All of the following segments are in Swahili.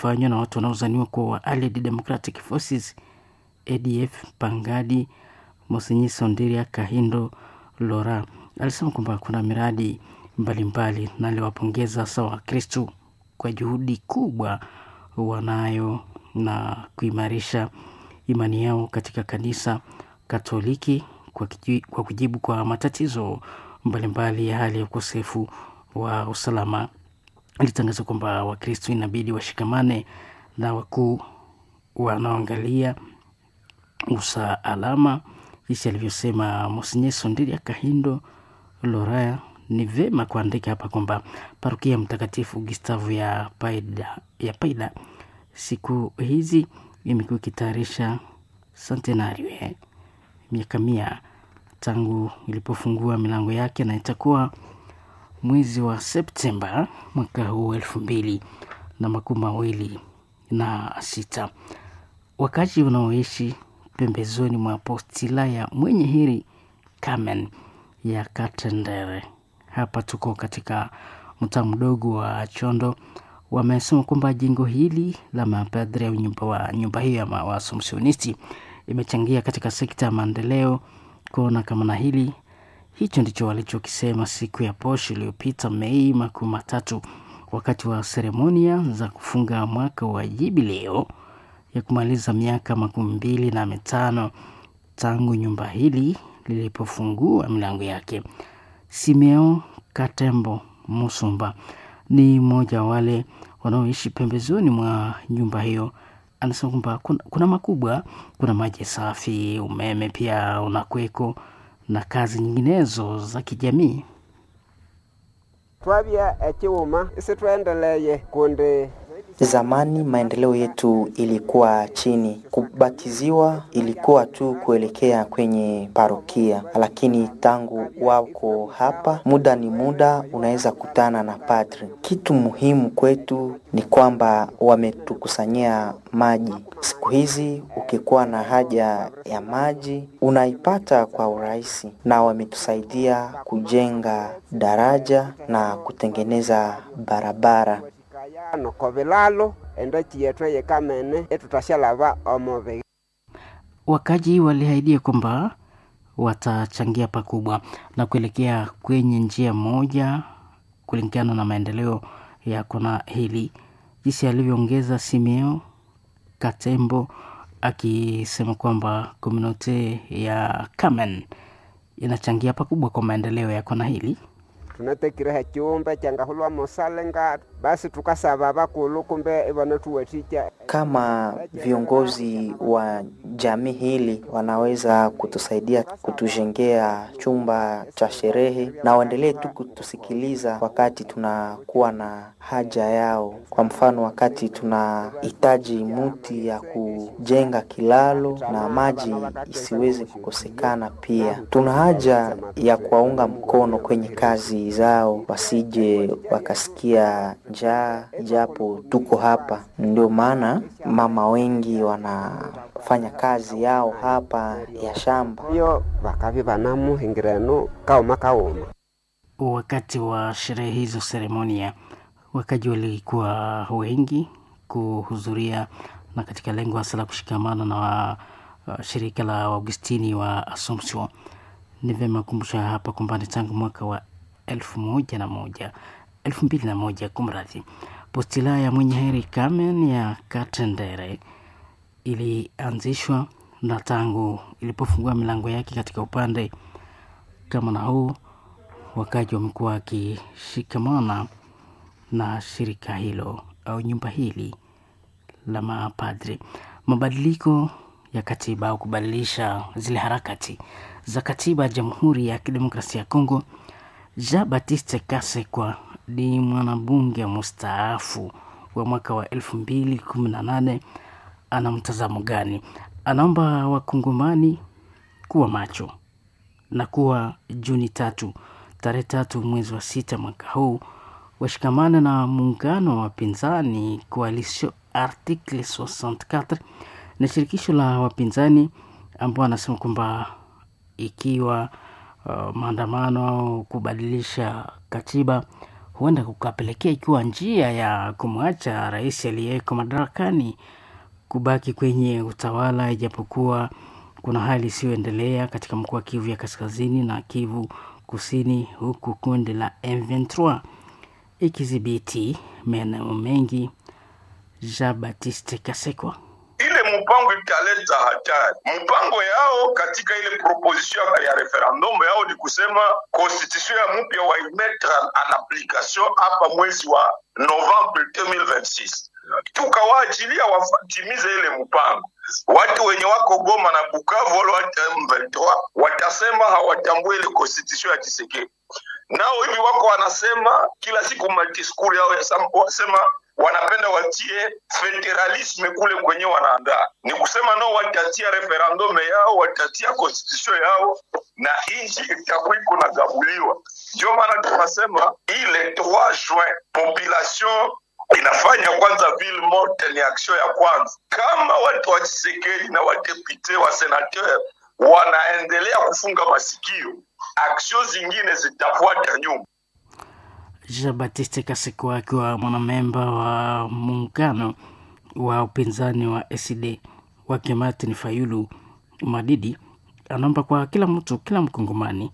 fanywa na watu wanaozaniwa kuwa wa Allied Democratic Forces ADF Pangadi Mosenyi Sondiria Kahindo Lora alisema kwamba kuna miradi mbalimbali na aliwapongeza sawa Wakristu kwa juhudi kubwa wanayo na kuimarisha imani yao katika kanisa Katoliki kwa, kiji, kwa kujibu kwa matatizo mbalimbali ya hali ya ukosefu wa usalama. Alitangaza kwamba Wakristo inabidi washikamane na wakuu wanaoangalia usalama, jinsi alivyosema Monsenye Sondiria Kahindo Loraya. Ni vema kuandika hapa kwamba parokia Mtakatifu Gustavo ya Paida, ya Paida siku hizi imekuwa ikitayarisha centenario eh, miaka mia tangu ilipofungua milango yake na itakuwa mwezi wa Septemba mwaka huu elfu mbili na makumi mawili na sita. Wakazi wanaoishi pembezoni mwa postila ya mwenye heri Carmen ya Katendere, hapa tuko katika mtaa mdogo wa Chondo, wamesema kwamba jengo hili la mapadri au nyumba, wa, nyumba hiyo ya Waasomsionisti imechangia katika sekta ya maendeleo kuona kama na hili hicho ndicho walichokisema siku ya posho iliyopita Mei makumi matatu wakati wa seremonia za kufunga mwaka wa jubileo ya kumaliza miaka makumi mbili na mitano tangu nyumba hili lilipofungua milango yake. Simeo Katembo Musumba ni mmoja wa wale wanaoishi pembezoni mwa nyumba hiyo. Anasema kwamba kuna, kuna makubwa, kuna maji safi, umeme pia unakweko na kazi nyinginezo za kijamii. twabya ekiwuma isi twendeleye kundi Zamani maendeleo yetu ilikuwa chini. Kubatiziwa ilikuwa tu kuelekea kwenye parokia, lakini tangu wako hapa, muda ni muda, unaweza kutana na padri. Kitu muhimu kwetu ni kwamba wametukusanyia maji. Siku hizi ukikuwa na haja ya maji unaipata kwa urahisi, na wametusaidia kujenga daraja na kutengeneza barabara yano kobilalo endaki yetu eyikamene etutashalaba omubi Wakaji waliahidia kwamba watachangia pakubwa na kuelekea kwenye njia moja kulingana na maendeleo ya kona hili, jinsi alivyoongeza Simeo Katembo akisema kwamba komunote ya Kamen inachangia pakubwa kwa maendeleo ya kona hili. tunatekireho ekiwumbe kyangahulwa musalenga basi tukasaba bakulu kumbe ibone tuwatikya kama viongozi wa jamii hili wanaweza kutusaidia kutujengea chumba cha sherehe na waendelee tu kutusikiliza wakati tunakuwa na haja yao. Kwa mfano, wakati tunahitaji muti ya kujenga kilalo na maji isiweze kukosekana, pia tuna haja ya kuwaunga mkono kwenye kazi zao, wasije wakasikia njaa, japo tuko hapa. Ndio maana mama wengi wanafanya kazi yao hapa ya shamba. iyo bakabi banamuhingirenu kauma kauma Wakati wa sherehe hizo seremonia, wakaji walikuwa wengi kuhudhuria na katika lengo hasa la kushikamana na wa, uh, shirika la Augustini wa Assumption. Ni vyema kumbusha hapa kwamba ni tangu mwaka wa elfu moja na moja elfu mbili na moja kumradhi, postila ya mwenye heri Carmen ya Katendere ilianzishwa na tangu ilipofungua milango yake katika upande kama na huu, wakaji wamekuwa wakishikamana na shirika hilo au nyumba hili la mapadri. Mabadiliko ya katiba au kubadilisha zile harakati za katiba ya Jamhuri ya Kidemokrasia ya Kongo. Jean Baptiste Kasekwa ni mwanabunge mustaafu wa mwaka wa elfu mbili kumi na nane. Ana mtazamo gani? Anaomba wakongomani kuwa macho na kuwa Juni tatu tarehe tatu mwezi wa sita mwaka huu washikamana na muungano wa wapinzani Coalition Article 64 na shirikisho la wapinzani ambao anasema kwamba ikiwa uh, maandamano au kubadilisha katiba huenda kukapelekea ikiwa njia ya kumwacha rais aliyeko madarakani kubaki kwenye utawala, ijapokuwa kuna hali isiyoendelea katika mkoa wa Kivu ya kaskazini na Kivu kusini, huku kundi la M23 ikidhibiti maeneo mengi. Jean Baptiste Kasekwa ile mpango italeta hatari. Mpango yao katika ile proposition ya referendum yao ni kusema constitution ya mpya waimetre en application hapa mwezi wa Novembre 2026 tukawaachilia watimize ile mpango. Watu wenye wako Goma na Bukavu wale watu M23 watasema hawatambui ile constitution ya Tshisekedi. Nao hivi wako wanasema kila siku madiskuri yao wasema wanapenda watie federalisme kule kwenye wanaandaa, ni kusema nao watatia referendum yao, watatia constitution yao na nchi itakuwa iko na gabuliwa. Ndio maana tunasema ile 3 juin population inafanya kwanza ville morte, ni action ya kwanza. Kama watu wa Tshisekedi na wadepute wa senateur wanaendelea kufunga masikio, action zingine zitafuata nyuma. Jean Baptiste Kaseko akiwa mwanamemba wa muungano wa upinzani wa SD wake Martin Fayulu Madidi anaomba kwa kila mtu, kila mkongomani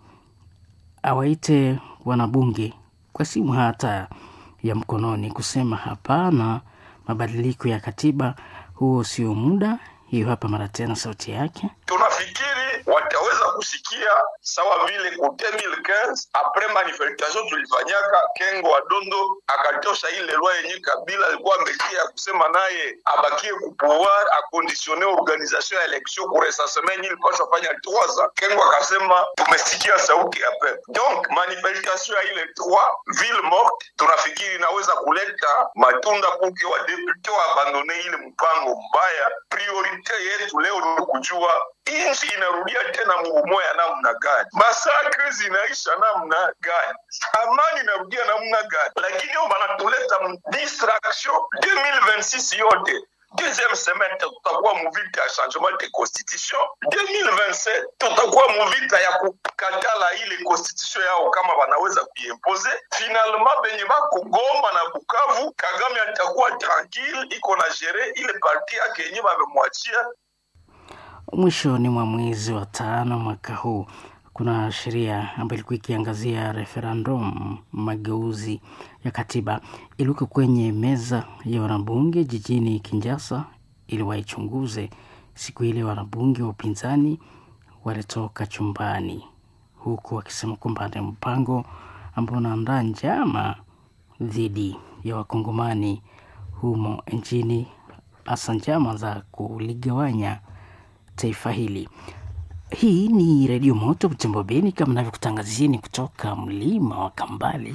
awaite wanabunge kwa simu hata ya mkononi kusema hapana mabadiliko ya katiba, huo sio muda. Hiyo hapa mara tena sauti yake. Tunafikiri wataweza kusikia sawa vile ku 2015 apres manifestation tulifanyaka, Kengo wa Dondo akatosha ile lwa yenye Kabila alikuwa ametia kusema naye abakie ku pouvoir akondisione organisation ya election ku recensement yenye ilipaswa fanya 3 ans. Kengo akasema tumesikia sauti ya pepe. Donc manifestation ya ile 3 ville morte tunafikiri inaweza kuleta matunda kuke wa depute wa abandone ile mpango mbaya. Priorite yetu leo ni kujua nchi inarudia tena mugumo ya namna gani, masakre zinaisha namna gani, amani inarudia namna gani, lakini yo banatuleta distraction 2026 yote deuxième semaine tutakuwa muvita ya changement de constitution 2027 tutakuwa muvita ya kukatala ile constitution yao kama wanaweza kuimpose finalement benye bako Goma na Bukavu Kagame atakuwa tranquille iko na gere ile parti yake yenye bamemwachia Mwishoni mwa mwezi wa tano mwaka huu kuna sheria ambayo ilikuwa ikiangazia referendum mageuzi ya katiba iliwekwa kwenye meza ya wanabunge jijini Kinshasa ili waichunguze. Siku ile wanabunge wa upinzani walitoka chumbani, huku wakisema kwamba ni mpango ambao unaandaa njama dhidi ya wakongomani humo nchini, hasa njama za kuligawanya taifa hili. Hii ni Redio Moto Butembo Beni, kama navyokutangazieni kutoka mlima wa Kambale.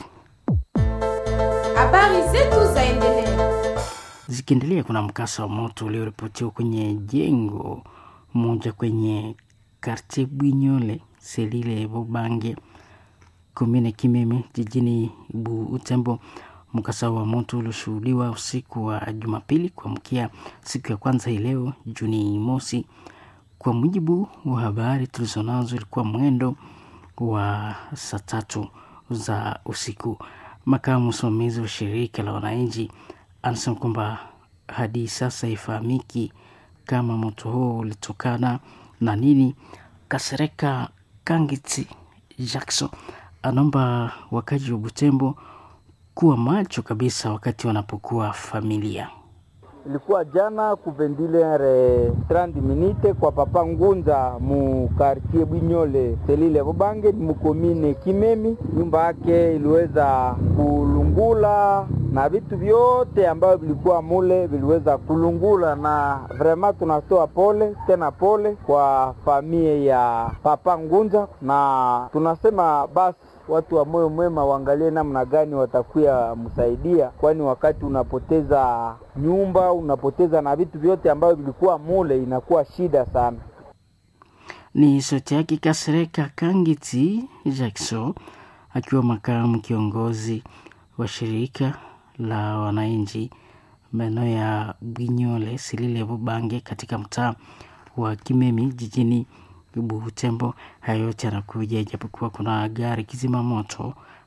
Habari zetu zaendelea. Zikiendelea, kuna mkasa wa moto ulioripotiwa kwenye jengo moja kwenye kartie Bwinyole selile Bubange komine Kimeme jijini Butembo. Mkasa wa moto ulioshuhudiwa usiku wa Jumapili kuamkia siku ya kwanza hii leo Juni mosi. Kwa mujibu wa habari tulizonazo, ilikuwa mwendo wa saa tatu za usiku. Makamu msimamizi wa shirika la wananchi anasema kwamba hadi sasa haifahamiki kama moto huo ulitokana na nini. Kasereka Kangiti Jackson anaomba wakazi wa Butembo kuwa macho kabisa wakati wanapokuwa familia. Ilikuwa jana kuvendilere 30 minute kwa papa Ngunza mu quartier Bwinyole selile Bubange mukomine Kimemi. Nyumba yake iliweza kulungula na vitu vyote ambavyo vilikuwa mule viliweza kulungula, na vrema tunatoa pole tena pole kwa familia ya papa Ngunza, na tunasema basi watu wa moyo mwema waangalie namna gani watakuya msaidia, kwani wakati unapoteza nyumba unapoteza na vitu vyote ambavyo vilikuwa mule, inakuwa shida sana. Ni sauti yake Kasereka Kangiti Jackson akiwa makamu kiongozi wa shirika la wananchi maeneo ya Bwinyole Silile Bubange katika mtaa wa Kimemi jijini Butembo. Haya yote yanakuja ijapokuwa kuna gari kizima moto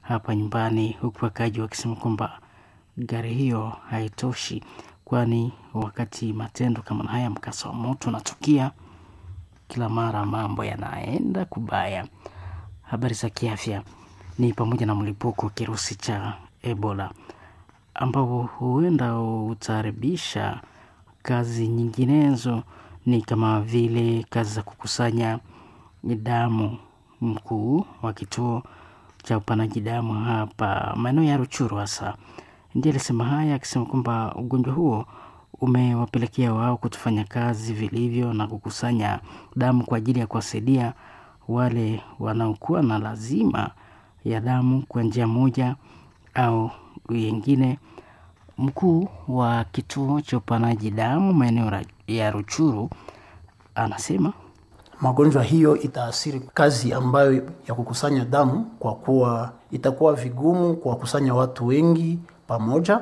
hapa nyumbani, huku wakaaji wakisema kwamba gari hiyo haitoshi, kwani wakati matendo kama haya, mkasa wa moto unatukia kila mara, mambo yanaenda kubaya. Habari za kiafya ni pamoja na mlipuko wa kirusi cha Ebola ambao huenda utaharibisha kazi nyinginezo, ni kama vile kazi za kukusanya damu. Mkuu wa kituo cha upanaji damu hapa maeneo ya Ruchuru hasa ndiye alisema haya, akisema kwamba ugonjwa huo umewapelekea wao kutofanya kazi vilivyo na kukusanya damu kwa ajili ya kuwasaidia wale wanaokuwa na lazima ya damu kwa njia moja au yengine. Mkuu wa kituo cha upanaji damu maeneo ya Ruchuru anasema magonjwa hiyo itaathiri kazi ambayo ya kukusanya damu, kwa kuwa itakuwa vigumu kuwakusanya watu wengi pamoja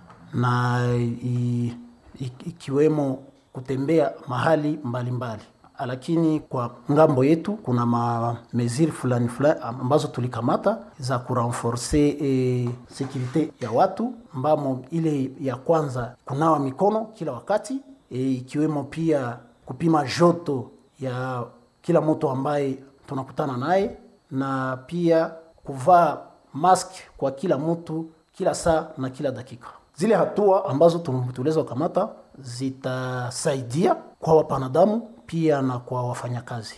na i, i, ikiwemo kutembea mahali mbalimbali mbali. Lakini kwa ngambo yetu kuna mameziri fulani fulani ambazo tulikamata za kurenforce e, sekurite ya watu mbamo, ile ya kwanza kunawa mikono kila wakati e, ikiwemo pia kupima joto ya kila mtu ambaye tunakutana naye na pia kuvaa mask kwa kila mtu kila saa na kila dakika. Zile hatua ambazo tuliweza kukamata zitasaidia kwa wapanadamu pia na kwa wafanyakazi.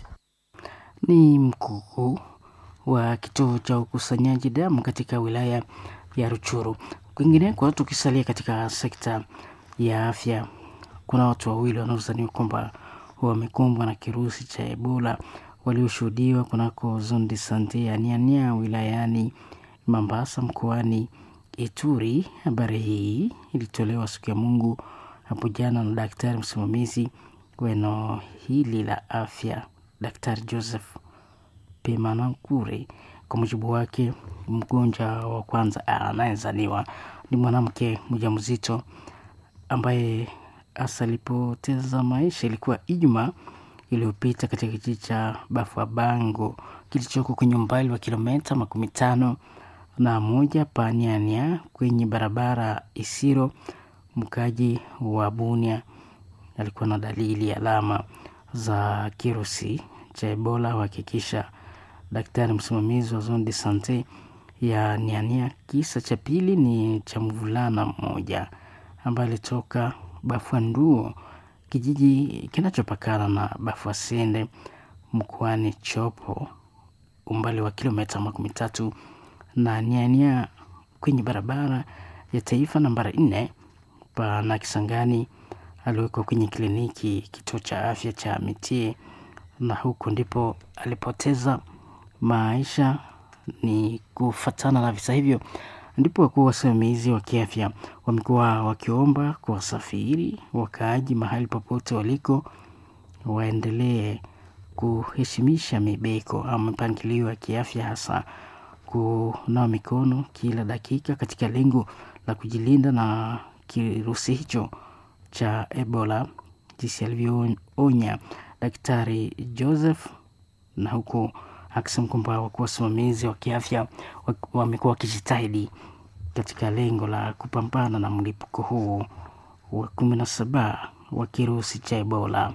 Ni mkuu wa kituo cha ukusanyaji damu katika wilaya ya Ruchuru. Kwingineko, tukisalia katika sekta ya afya, kuna watu wawili wanaodhaniwa kwamba wamekumbwa na kirusi cha Ebola walioshuhudiwa kunako zone de sante ya Niania wilayani Mambasa mkoani Ituri. Habari hii ilitolewa siku ya Mungu hapo jana na daktari msimamizi wa eneo hili la afya, Daktari Joseph Pemanankure. Kwa mujibu wake, mgonjwa wa kwanza anayezaniwa ni mwanamke mjamzito ambaye hasa alipoteza maisha ilikuwa Ijumaa iliyopita katika kijiji cha Bafuabango kilichoko kwenye umbali wa kilomita makumi tano na moja paniania kwenye barabara Isiro. Mkaji wa Bunia alikuwa na dalili alama za kirusi cha Ebola, huhakikisha daktari msimamizi wa zone de sante ya Niania. Kisa cha pili ni cha mvulana mmoja ambaye alitoka Bafuanduo, kijiji kinachopakana na Bafuasende mkoani Chopo, umbali wa kilomita makumi tatu na Niania kwenye barabara ya taifa nambari nne pana Kisangani. Aliwekwa kwenye kliniki kituo cha afya cha Mitie na huko ndipo alipoteza maisha. Ni kufatana na visa hivyo ndipo wakuu wasimamizi wa kiafya wamekuwa wakiomba kwa wasafiri wakaaji mahali popote waliko waendelee kuheshimisha mibeko au mipangilio ya kiafya, hasa kunawa mikono kila dakika katika lengo la kujilinda na kirusi hicho cha Ebola, jinsi alivyoonya Daktari Joseph, na huku akisema kwamba wakuu wasimamizi wa kiafya wamekuwa wakijitahidi katika lengo la kupambana na mlipuko huu wa kumi na saba wa kirusi cha Ebola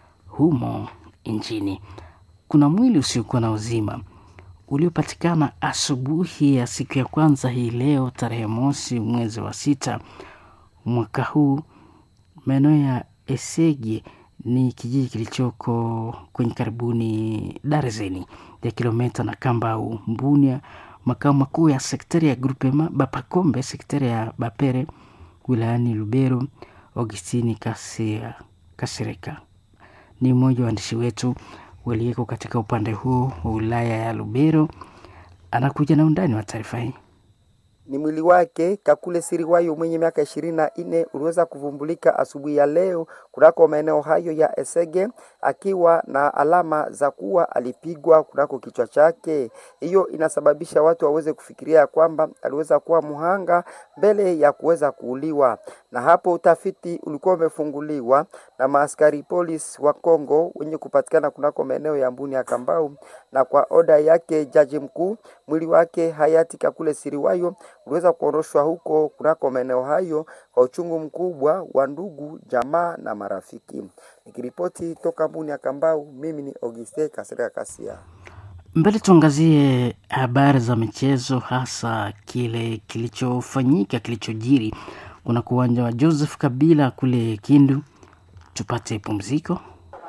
humo nchini. Kuna mwili usiokuwa na uzima uliopatikana asubuhi ya siku ya kwanza hii leo tarehe mosi mwezi wa sita mwaka huu maeneo ya Esege ni kijiji kilichoko kwenye karibuni darzeni ya kilomita na Kambau Mbunia, makao makuu ya sektari ya Grupema Bapakombe, sektari ya Bapere wilayani Lubero. Augustini Kasia Kasireka ni mmoja wa waandishi wetu waliyeko katika upande huu wa wilaya ya Lubero, anakuja na undani wa taarifa hii. ni mwili wake Kakule Siriwayo mwenye miaka ishirini na nne uliweza kuvumbulika asubuhi ya leo kunako maeneo hayo ya Esege akiwa na alama za kuwa alipigwa kunako kichwa chake. Hiyo inasababisha watu waweze kufikiria kwamba aliweza kuwa muhanga mbele ya kuweza kuuliwa, na hapo utafiti ulikuwa umefunguliwa na maaskari polisi wa Kongo wenye kupatikana kunako maeneo ya Mbuni ya Kambau, na kwa oda yake jaji mkuu, mwili wake hayati Kakule Siriwayo uliweza kuondoshwa huko kunako maeneo hayo kwa uchungu mkubwa wa ndugu, jamaa na marafiki. Nikiripoti toka Mbuni ya Kambau, mimi ni Auguste Kasirika Kasia. Mbele tuangazie habari za michezo, hasa kile kilichofanyika kilichojiri kuna uwanja wa Joseph Kabila kule Kindu. Tupate pumziko.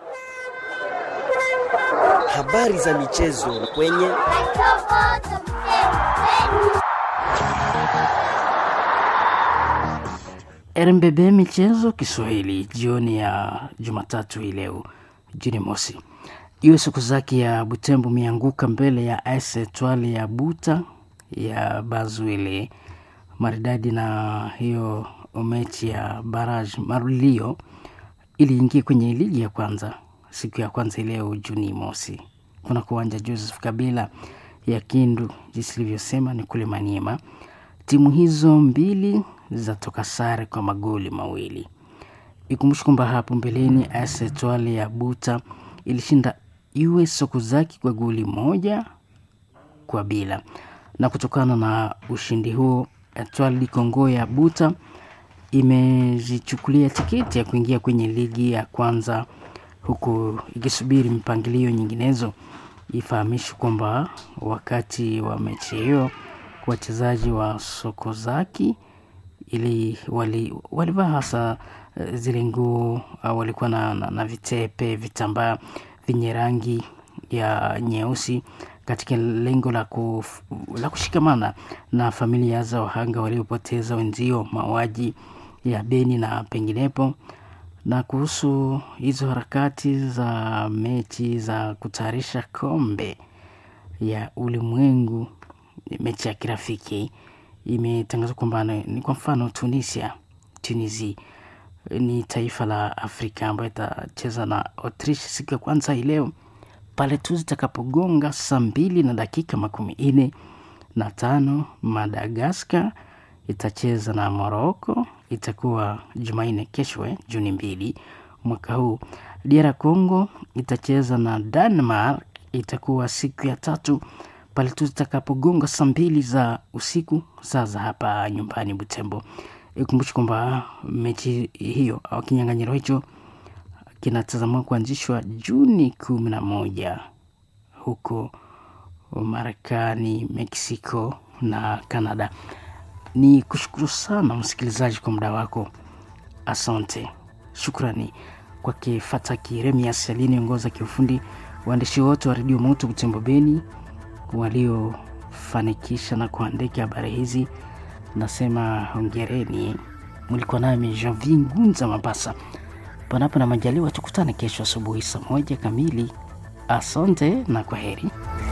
Habari za michezo kwenye RMBB michezo Kiswahili jioni ya Jumatatu hii leo Juni mosi. Iwe siku zake ya Butembo mianguka mbele ya AS Etoile ya Buta ya Bazwile maridadi, na hiyo mechi ya barrage marulio iliingia kwenye ligi ya kwanza siku ya kwanza leo Juni mosi kuna kuwanja Joseph Kabila ya Kindu, jinsi ilivyosema ni kule Maniema. Timu hizo mbili zatoka sare kwa magoli mawili. Ikumbushi kwamba hapo mbeleni AS Etoile ya Buta ilishinda iwe Sokozaki kwa goli moja kwa bila, na kutokana na ushindi huo Etoile du Congo ya Buta imejichukulia tiketi ya kuingia kwenye ligi ya kwanza huku ikisubiri mpangilio nyinginezo. Ifahamishwe kwamba wakati wa mechi hiyo wachezaji wa Sokozaki ili wali walivaa hasa zile nguo au walikuwa na, na, na vitepe vitambaa vyenye rangi ya nyeusi katika lengo la, kuf, la kushikamana na familia za wahanga waliopoteza wenzio mauaji ya Beni na penginepo. Na kuhusu hizo harakati za mechi za kutayarisha kombe ya ulimwengu, mechi ya kirafiki imetangazwa kwamba ni kwa mfano Tunisia, Tunisia ni taifa la Afrika ambayo itacheza na Autriche siku ya kwanza hii leo pale tu zitakapogonga saa mbili na dakika makumi nne na tano. Madagaskar itacheza na Morocco, itakuwa Jumanne kesho, Juni mbili mwaka huu. DR Congo itacheza na Denmark, itakuwa siku ya tatu pale tu zitakapogonga saa mbili za usiku saa za hapa nyumbani Butembo. Ikumbushi kwamba mechi hiyo au kinyang'anyiro hicho kinatazamiwa kuanzishwa Juni kumi na moja huko Marekani, Mexico na Canada. Ni kushukuru sana msikilizaji kwa muda wako, asante. Shukrani kwake Fataki Remias aliyeniongoza kiufundi, waandishi wote wa redio Moto Butembo Beni waliofanikisha na kuandika habari hizi, nasema hongereni. Mlikuwa nami Janvi Ngunza Mabasa. Panapo na majaliwa, tukutane kesho asubuhi saa moja kamili. Asante na kwa heri.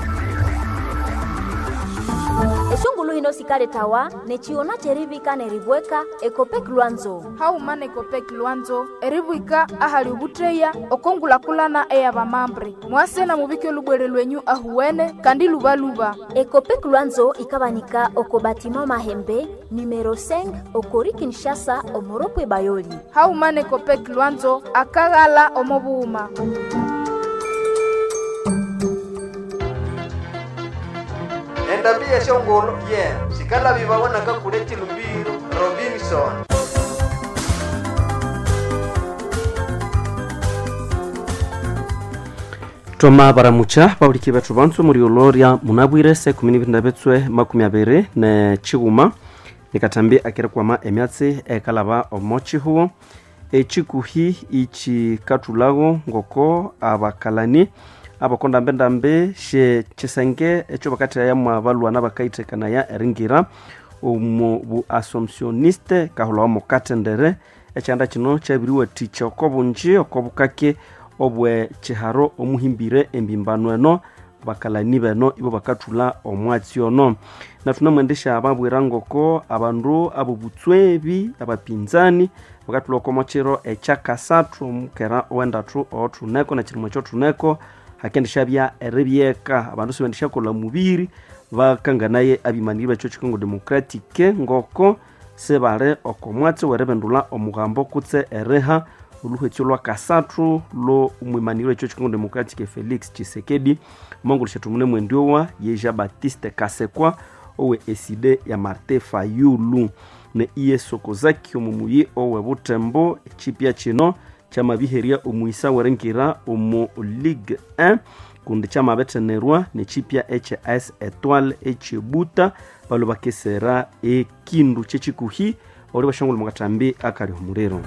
eshungulu hino sikale tawa nechiona cherivika nerivweka ekopek lwanzo haumana ekopek lwanzo erivwika ahali ovutteya okongulakulana eya vamambre mwase na muvike olubwere lwenyu ahuwene kandi luvaluva ekopek lwanzo ikavanika oko batima mahembe numero 5 okori kinshasa omoropwe bayoli haumana ekopek lwanzo akaghala omovuuma endambia shongolo ye yeah. sikala vivawonaka kule chilumbiro robinson twama baramucha bauliki bethu bansu muri oloria munabwire se kumi nibiri na betswe makumi abiri ne chiguma nikatambi akiri kwama emyatsi ekalaba omochi huo echikuhi ichikatulago ngoko abakalani abakondambe-ndambe she chisenge echo bakatira yamwa balwana bakaithekanaya eringira omu bu assumptioniste kahulawa mukatendere ekyanda kino kyabiriwa ticha oko bunji oko bukake obwe chiharo omuhimbire embimbano eno bakalani beno ibo bakathula omwatsi ono na tunamwendesha babwira ngoko abandu abo butswebi abapinzani bakathula oko mochiro ekyakasathu omukera owendathu othuneko na chirimwa ekyothuneko hakendeshabya eribyeka abandu sibendeshakolha mubiri bakanganaye abimaniri bekyo chikongo democratic ngoko sebali oko mwatsi weribindula omughambo kutse eriha oluhetyo lwa kasathu lo mwimaniri wekyo chikongo democratic felix chisekedi omongoleshathu mune mwendiowa yeja batiste kasekwa owe eside ya marte fayulu ne iye sokozaki omumuyi owe butembo echipya kino kyamabiherya omwisa werengira omu ligue 1 kundi kyamabethenirwa nechipya eche as etoile echebuta balo bakesera ekindu kyechikuhi oli bashongole mukatambi akali omuliro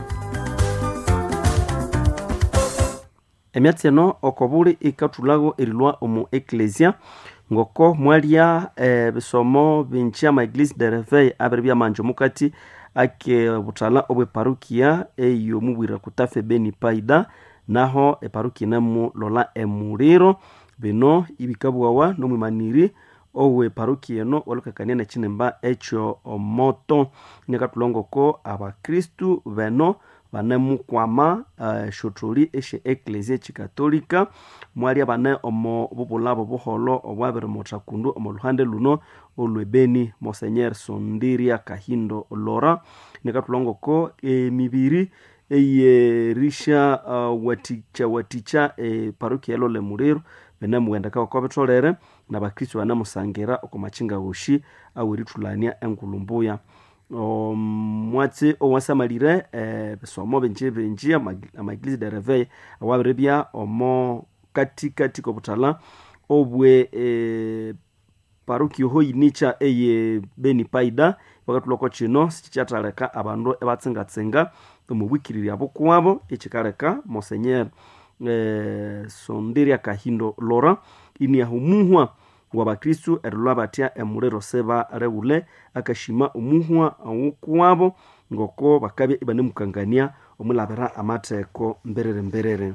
emyatsi eno okobuli ikathulago erilwa omu eklesia ngoko mwalya eh, bisomo binji ama eglise de reveil abiri byamanja omukati ake buthala obweparukia eyomubwira kutafe beni paida naho eparukia nemu lola emuliro bino ibikabwawa nomwimaniri owe parukia eno walukakania nechinemba ekyo omoto nikathulongoko abakristu beno banemukwama uh, shotholi eshe eklesia echikatolika mwalya bane omo bubulabo buholo obwabirimotha kundu omo luhande luno olwebeni monsenyer sondiria kahindo lora nikathulongoko emibiri eyerisha uh, waticha waticha e parukia elo lemuliro benemuwendeka oko bitholere nabakristu banemusangira oko machinga woshi awerithulania enkulumbuya omwatsi owasamalire eh, bisomo binji binji amaeglise de reveil awabiribya omo katikati kobuthala obwe eh, paruki hoyinicha eye beni paida bakathulako kino sikikyathaleka abandu ebatsingatsinga omubwikirirya bukuwabo ekikaleka monsenyer eh, sondiria kahindo lora iniahumuhwa wabakristu erilwa batya emuliro sebalewule akashima omuhwa awukuwabo ngoko bakabya ibanemukangania omulabira amatheko mberere mberere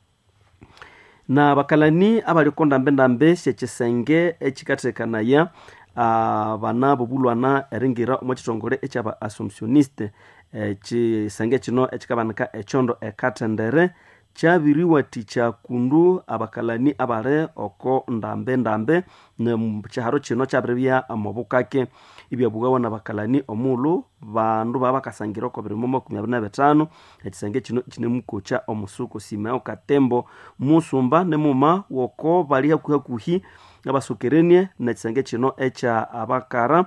na bakalani abaliko ndambe-ndambe syekisenge ekikathekanaya uh, bana bobulwana eringira omo kitongole ekyaba assumptioniste ekisenge kino ekikabanika ekyondo ekathendere kyabiriwathikya kundu abakalani abali oko ndambe-ndambe kyiharo kino kyabiribya omubukake ibyabughawa nabakalani omulhu bandu baba bakasangira oko birimo makumi abiri na bitano ekisenge kino kinemukokya omusuku simeo katembo musumba nemuma woko bali hakuhi abasokerenie nekisenge kino ekya abakara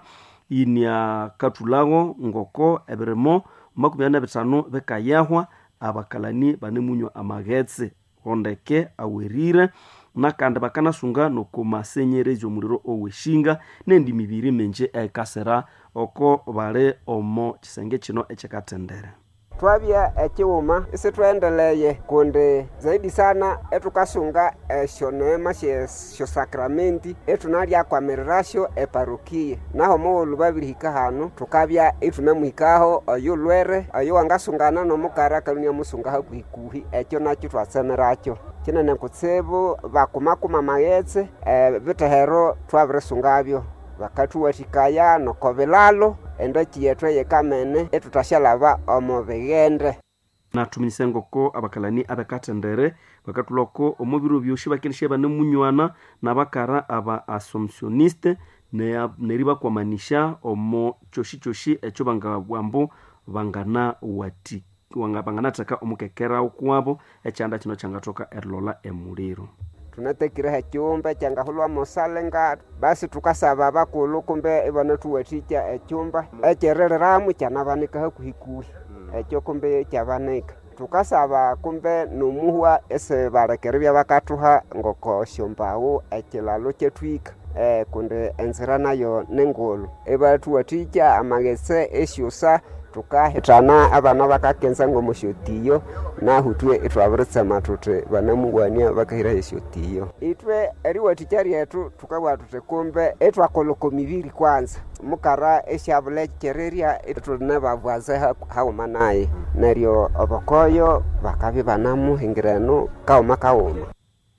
inia kathulago ngoko ebirimo makumi abiri na bitano bikayahwa abakalani banemunywa amaghetse hondeke awerire nakandi bakanasunga nokomasenyerezi omuliro oweshinga nendi mibiri minji ekasira oko bali omo kisenge kino ekyekathendere twabya ekiwuma isitwendeleye kundi zaidi sana etukasunga esyo neema syo sakramenti etunalyakwamirirasyo eparukia naho muwulu babirihika hanu tukabya itunemuhikaho oyo lwere oyo wangasungana nomukara kalunia musunga hakuhikuhi ekyo nakyo twatsemerakyo kinene kutsibu bakumakuma maghetse e, bitehero twabirisungabyo bakathuwathikaya noko bilalo endaki yethu eyekamene etutasyalaba omu bighende nathuminyise ngoko abakalani abekathendere bakathulako omubiro byosi bakenesya banemunywana nabakara aba assumptioniste neribakwamanisya omo kyosi kyosi ekyo bangabwambu bangana wati banganatheka omukekera ukuwabo ekyanda kino kyangathoka erilola emuliro tunatekireho ecyumba ekyangahulwa musalenga basi tukasaba abakulu kumbe ibanathuwathikya ecyumba ekyeririramu kyanabanika hakuhikuhi ekyo kumbe kyabanika tukasaba kumbe nomuhwa esi balekeribya bakathuha ngoko syombawu ekilalo kyetwika eh, kundi enzira nayo ningulu ibathuwathikya amaghetse esyusa tukahithana abana bakakenza ngomusyotiyo nahu twe itwabiritsema thuthi banamuwania bakahiraho esyotiyo itwe eriwathikya ryethu tukabugha thuthi kumbe itwakoloko mibiri kwanza mukara esyabulekyererya ithuline babwaze haghuma naye neryo obokoyo bakabya banamuhingirenu kawuma kawuma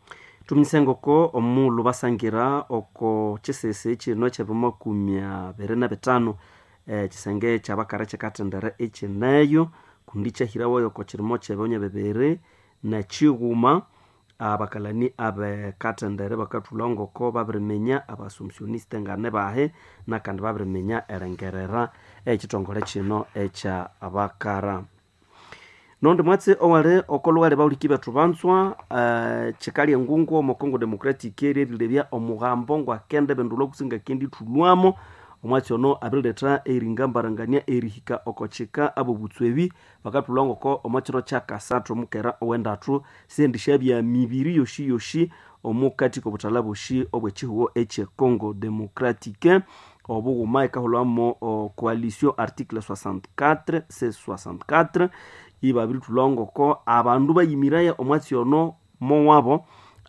tumisengoko omulu basangira oko chisisi chino chebimakumi abiri na bitano eh, chisenge chabakara chikatendere echineyo kundi chahirawo oko chirimo chebonye bibiri na chiguma abakalani abekatendere bakathulha ngoko babirimenya abasomsioniste ngane bahe nakandi babirimenya erengerera ekitongole kino ekya abakara nondi mwatsi owali okolughali bahuliki bethu banzwa uh, chikali engungu omo congo democratic eryerilebya omughambo ngwakende bendulwa kusinga kendi thulwamo omwatsi ono abirileta eringambarangania erihika okochika abo butswebi bakathulwa ngoko omwakiro kyakasathu omukera owendathu sendisha bya mibiri yoshi yoshi omukati kobuthala boshi obwekihugo ekye congo democratique obughuma ikahulwamo o coalition article 64 c 64 ibabirithulwa ngoko abandu bayimiraya omwatsi ono mowabo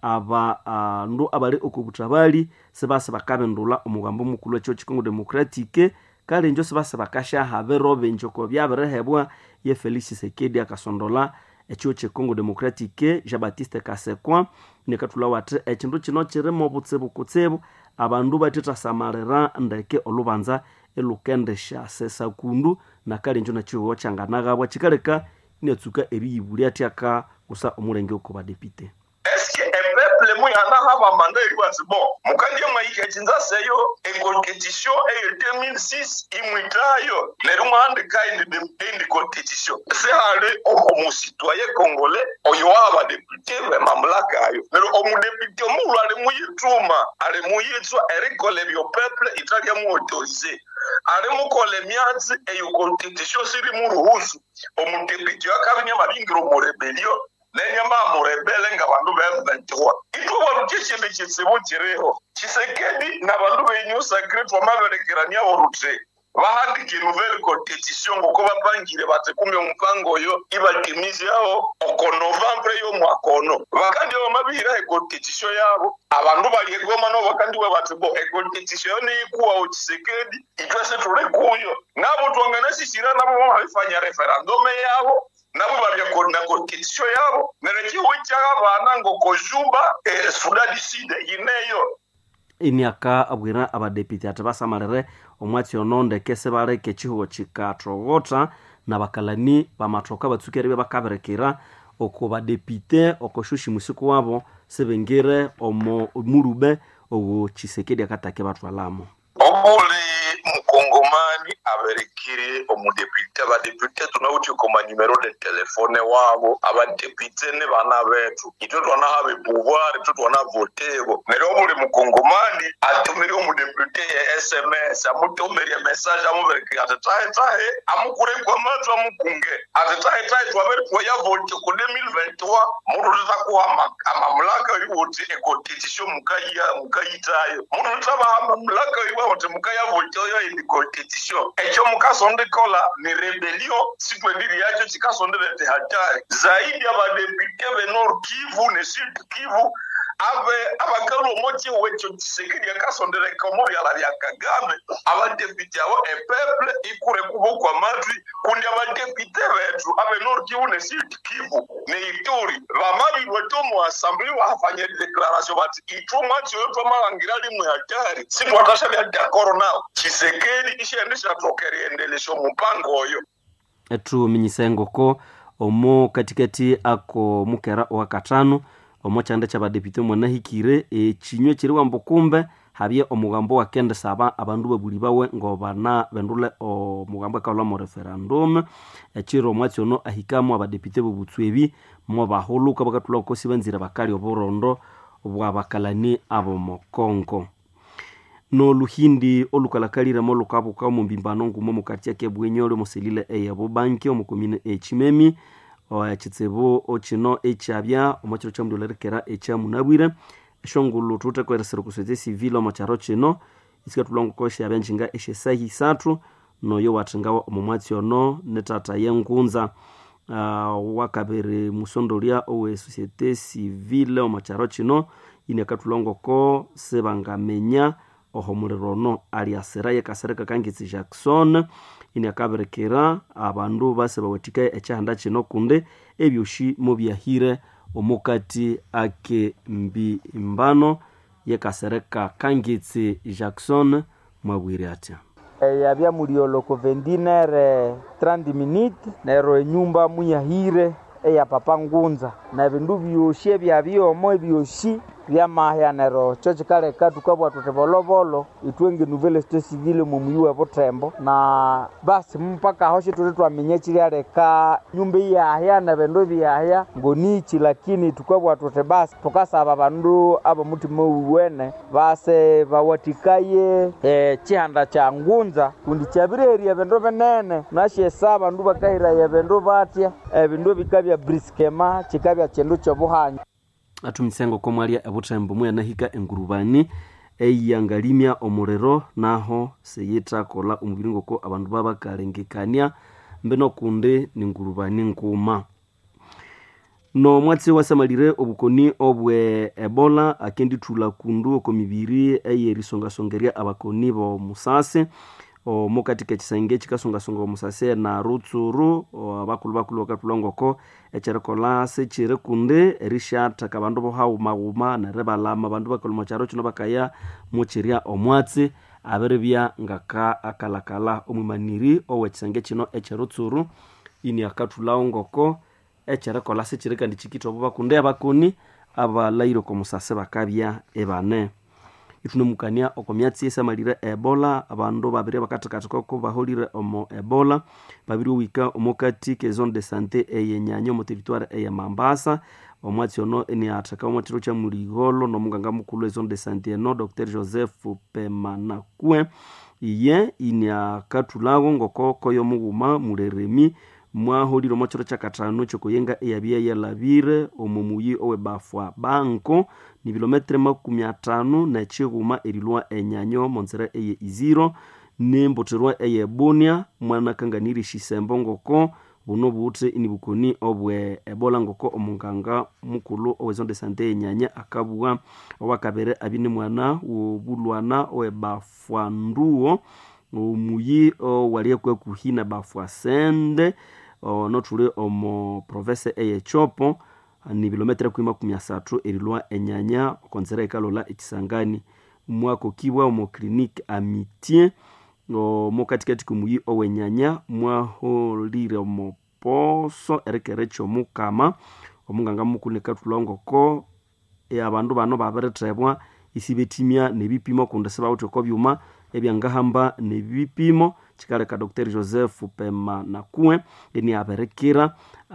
abandu abali okobuthabali sibasi bakabindula omugambo omukulu ekyo kikongo democratique kale injo sibasi bakashaha biro bingi oko byabirihebwa ye felix sekedi akasondola ekyo kikongo democratique jean baptiste kasekwa nikathulha wathi ekindu kino kirimo butsibu kutsibu abandu batithasamalira ndeke olubanza elukendesha sesa kundu nakale injo nakihuho kyanganaghabwa kikaleka inatsuka eriyibulya atyaka kusa omulenge oko badepite eske epeple muyanahaba manda eriwatsi bo mukandie mwaika echinzaseyo econstitution eye 2006 imwitayo neryo mwahandika indi constitution sihali omusitwaye kongole oyo wabadepute bemamulaka ayo neryo omudepute omulhu ali muyituma ali muyitswa erikola ebyo peple italya muautorize ali mukola emyatsi eyo constitution siri muruhusu omudepute wakabinya mabingira omurebelio nenyama murebele nga bandu beventiwa itwe luti ekindu kitsibu kiriho kisekedi na bandu benyu sakire twamaberekerania orute bahandika nouvelle constitution ngoko bapangire bati kumbe omupango oyo ibatimizeho oko novembre y'omwaka ono bakandi bamabihiraho econstitution yabo abandu bali egoma no bakandiwe bati bo econstitution yo niikuwaho kisekedi itwe situli kuyo nabo twanganasisira nabo bamabifanya referendume yabo nabo babya na constitution yabo nerekiwe kyabana ngokojuba e, sudan sud yineyo iniaka abwira abadepite ati basamalire omwatsi ono ndeke sibaleka ekihugo kikathogotha nabakalani bamathoka batsuki eribya bakabirekera oko badepite oko shushi musiku wabo sibengire omo mulube ogo kisekedi akatake bathwalamo obuli mukongomani aberekire omudepute abadepute tunawuthi koma numero de telefone wabo abadepute ne bana bethu itwe twanaha bepouvoir itwe twanavotebo neryo obuli mukongomani atumire omudepute ye sms amutumire message amuberekire ati tahe tahe amukurekwa mathu amukunge ati tahe tahe twabere twayavote ku 2023 mutu tutakuha amamulaka iwuthi econstitution mukayitayo mutu tutabaha mamulaka iwa uthi mukayavote oyo ini constitution ekyo mukasondikola ni rebellion sitwendiri yacho chikasonderete hatari zaidi abadepute benor kivu ne sud kivu ave abakali omochi wecho chisekedi akasondereka omo byala bya kagame abadepite abo epeple ikure kubo kwa matwi kundi abadepite bethu abe nord kivu ne sud kivu ne ituri bamabirwe to mu assembly wafanya declaration bati itwo mwachi oyo twamalangira limwe hatari sitwatasha bya dakoro nao chisekedi ishendesha tokeriendelesha mupango oyo ethuminyisengoko omo katikati ako mukera owakatano omo kyanda kyabadepite mwanahikire ekinywa kiri wambu kumbe habye omugambo wakendesaba abandu babuli bawe ngobana bendule omugambo akawula mu referendum ekiro omwatsi ono ahikamu abadepite bobutswebi mo bahuluka bakathula kosi banzire bakali oburondo bwabakalani abomokongo noluhindi olukalakaliremo lukabuka omumbimbano ngumo mukati ake bwenyole muselile eyabubanki omukomine echimemi ekitsibu okino ekyabya omukiro kyamudolerekera ekyamunabwire eshongulu thutekweresera okuswetsa esivile omukyaro kino isikatulongoko esyabya njinga esyesahi isathu noyo wathingawo omumwatsi ono netata yengunza uh, wakabiri musondolya owe societe civile omukyaro kino ini akathulongoko sibangamenya oho muliro ono aliasira yekasereka kangitsi jackson ini akaberekera abandu base bawathikaye ekyihanda kino kundi ebyoshi mubyahire omukati ake mbimbano yekasereka kangitsi jackson mwabwire atya yabya mulioloko vendinere 30 minute nero enyumba muyahire eya papa ngunza na bindu byoshi ebyabyomo ebyoshi byamahya nero cho chikaleka tukabwa tuti volovolo itwenge nuvele site civile mumuyi we vutembo na basi mpaka aho shituti twamenye chilyaleka nyumba iyahya na bindu byahya ngonichi lakini tukabwa tuti basi tukasaba bandu aba mutima uwene base bawatikaye eh, chihanda cha ngunza kundi chabireria bindu binene nashesa bandu bakahiraya bindu batya ebindu bikabya briskema chikabya chindu chobuhanya atumisengo komwalia ebutembo muyanahika engurubani eiyangalimya omuliro naho seyithakola omubiri ngoko abandu babakalengekania mbino kundi ningurubani nkuma nomwatsi wasamalire obukoni obwe ebola akendithula kundu oko mibiri eyerisongasongerya abakoni bomusasi omukati kekisenge kikasongasonga omusasi na rutsuru abakulu bakulu bakathulwa ngoko ekyerikolha sikiri kundi erisyathaka abandu bohawumawuma neribalama abandu bakalwa mukyaro kino bakaya mukyirya omwatsi abiribya ngaka akalakala omwimaniri owekisenge kino ekyerutsuru ini akathulawo ngoko ekyerikolha sikiri kandi kikitha obo bakundi abakoni abalayire oko musasi bakabya ibane ithunemukania oko myatsi esamalire ebola abandu babiri bakathikathika oko baholire omo ebola babiri owika omukati ke zone de sante eyenyanya omu territoire eye mambasa omwatsi ono eniatheka omwathiro kya muligolo nomunganga mukulu ezone de sante eno dr joseph pemanakue iye iniakathulawo ngokoko yomughuma muleremi mwaholire omo kiro kyakathanu kyokuyenga eyabya yalabire omu muyi owebafwa banko ni bilometre makumi atano nekighuma erilwa enyanyo monzera eye iziro nemboterwa eye bunia mwanakanganiri shisembo ngoko buno buthi inibukoni obwe ebola ngoko omunganga mukulu owezonde sante enyanya akabugha owakabere abine mwana wobulwana owebafwa nduwo omuyi owali kwekuhi na bafwa sende nothuli omo province eyechopo ni bilometre kwi makumi asathu erilwa enyanya okonzera ikalola ekisangani mwakokibwa omo clinique amitie omo katikati komuyi owenyanya mwaholire omo poso erikere kyomukama omunganga mukulu nikathulwa ngoko abandu bano babirithebwa isibethimya nebipimo kundi sibawithe oko byuma ebyangahamba nebipimo kikaleka dr joseph pema nakue eniabirikira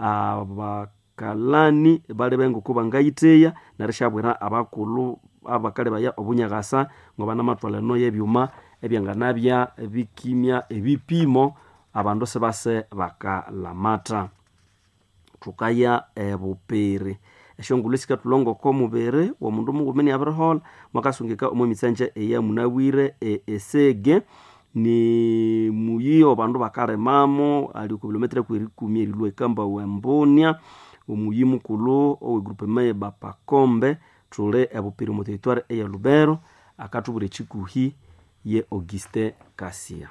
abakalani bali bengoko bangayitheya nerishabwira abakulu abakali baya obunyakasa ngoba namatwalano yebyuma ebyanganabya bikimya ebipimo abandu sibase bakalamata thukaya ebupiri esyongulhu esikathulongoko omubiri womundu mughuma niabirihola mwakasungika omo mitsanje eyamunabwire esege ni muyi obandu bakarimamo ali ku bilometre kwerikumi erilwa ekamba wembunia omuyi mukulu owegrupe maye bapakombe thuli ebupiri mu territoire eya lubero akathubwira ekikuhi ye auguste kasia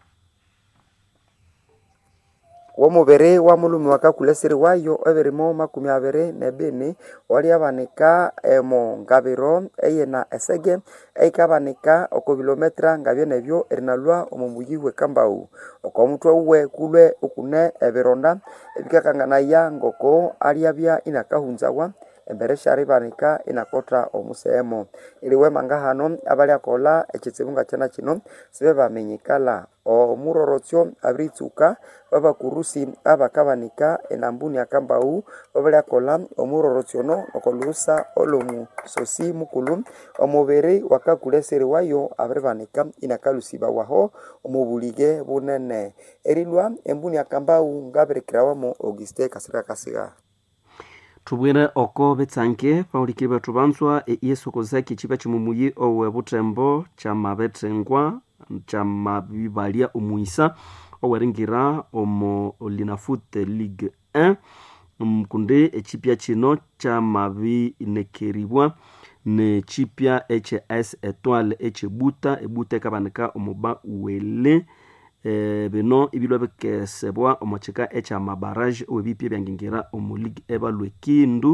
womubiri wa mulumi wakakuleseri wayo ebirimo makumi abiri nebini waliabanika emo ngabiro eyina esege eikabanika oko bilometra ngabyo nebyo erinalwa omu muyi wekambau oko mutwe uwe kulwe ukune ebironda ebikakanganaya ngoko aliabya inakahunzawa embere syaribanika inakotha omuseemo iliwemanga hano abaliakola ekitsibu nga kyana kino sibe baminyikala omurorotsyo abiritsuka babakurusi abakabanika enambuni akambau babaliakola omurorotsiono okolusa olomusosi mukulu omubiri wakakuleseri wayo abiribanika inakalusibawaho omubulige bunene erilwa embuni akambau ngabirikirawamu auguste kasirika kasiga thubwire oko bitsanke bahulikiri bethu banzwa eiyesokozaki kiba kimumuyi owe butembo kyamabethengwa kyamabibalya omuisa oweringira omo linafute ligue 1 kundi ekipya kino kyamabinekeribwa nekipya hs etoile ekyebuta ebuta ekabanika omuba wele e, bino ibilwa bikesebwa omu kika ekyamabaraje owebipya ebyangingira omu league ebalwa ekindu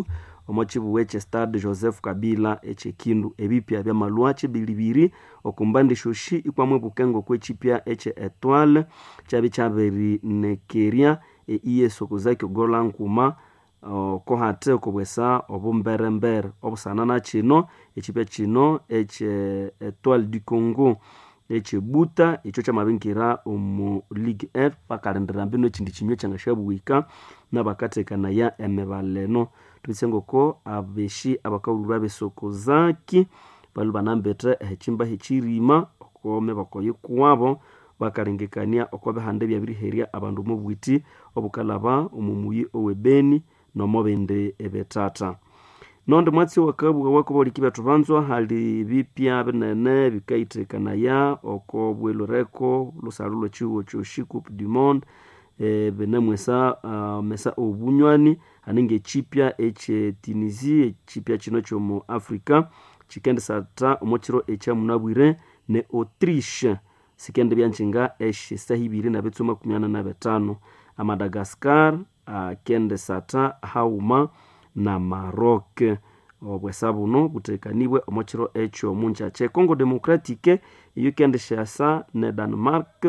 omo chibuwe che stade joseph kabila echekindu ebipya bya malwa chibilibiri okumbandi shoshi ikwamwe bukengo kwechipya eche etoile chabi chaberi nekeria eiye sokuzaki ogola nkuma kohate okubwesa obumberembere obusanana kino echipya kino eche etoile du congo echebuta ekyo kyamabinkira omu league f bakalendera mbino ekindi kinywa kyanga syabuwika nabakatekanaya emibaleno tubise ngoko abeshi abakawulirwa besokozaki bali banambete ehekimba hekirima okome bakoyikuwabo bakalengekania oko bihande byabiriherya abandu omubwiti obukalaba omumuyi owebeni nomobindi ebetata nondi mwatsi wakabuga wakoboliki betu banzwa hali bipya binene bikaithekanaya oko bwelureko lusalu lwechiwo kyoshi coupe du monde e, binemwesa uh, mesa obunywani haninga echipya eche tunisi echipya kino kyomu africa chikendesata omukiro ekyamunabwire ne autriche sikende byanchinga eshe sahibiri na betsu makumi ana na betano amadagaskar akendesata uh, hauma na maroc obwesa buno butekanibwe omukiro ekyo munja kye congo democratique iyo kendeshasa ne danmark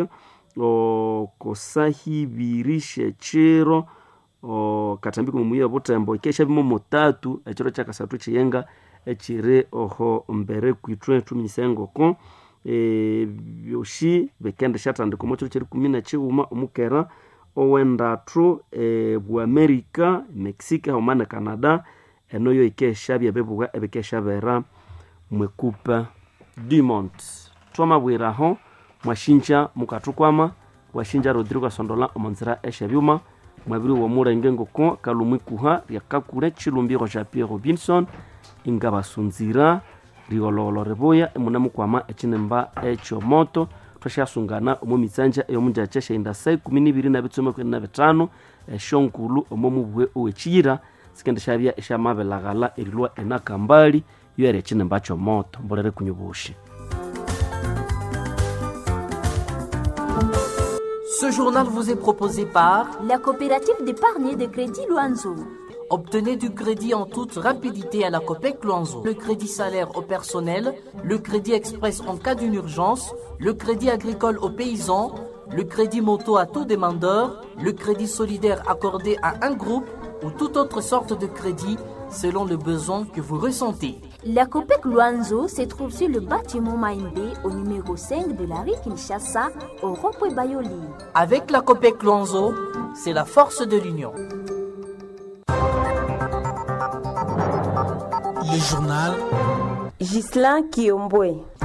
okosahibirishe chiro katambiko mumuya butembo ikesha bimo motatu echiro kyakasatu chiyenga echiri oho mbere kwitwe tuminyisengoko e, byoshi bikendeshatandika omukiro kiri kumi nechighuma omukera owendatu e, buamerika mexico hauma ne canada eno yo ikeshabya bebugha ebikeshabera mwekupa dumont twamabwiraho mwashinja mukathukwama washinja rodrigo asondola omonzira eshebyuma mwabiri womulenge ngoko kalumwikuha lyakakule chilumbiro ja pierre robinson inga basunzira rigologolo ribuya emunemukwama echinemba ekyomoto twashasungana omu mitsanja eyomunjacha shainda sa ikumi nibiri na bitsumi kumi na bitano eshonkulu omo mubuwe owechiyira sikende shabya eshamabelaghala erilwa enakambali yo eri echinemba kyomoto mbolere kunyubushi Ce journal vous est proposé par la coopérative d'épargne et de crédit Luanzo. Obtenez du crédit en toute rapidité à la COPEC Luanzo. Le crédit salaire au personnel, le crédit express en cas d'une urgence, le crédit agricole aux paysans, le crédit moto à tout demandeur, le crédit solidaire accordé à un groupe ou toute autre sorte de crédit selon le besoin que vous ressentez. La COPEC Luanzo se trouve sur le bâtiment Maïmbé au numéro 5 de la rue Kinshasa au rond-point Bayoli. Avec la COPEC Luanzo, c'est la force de l'union. Le journal Gislain Kiombwe.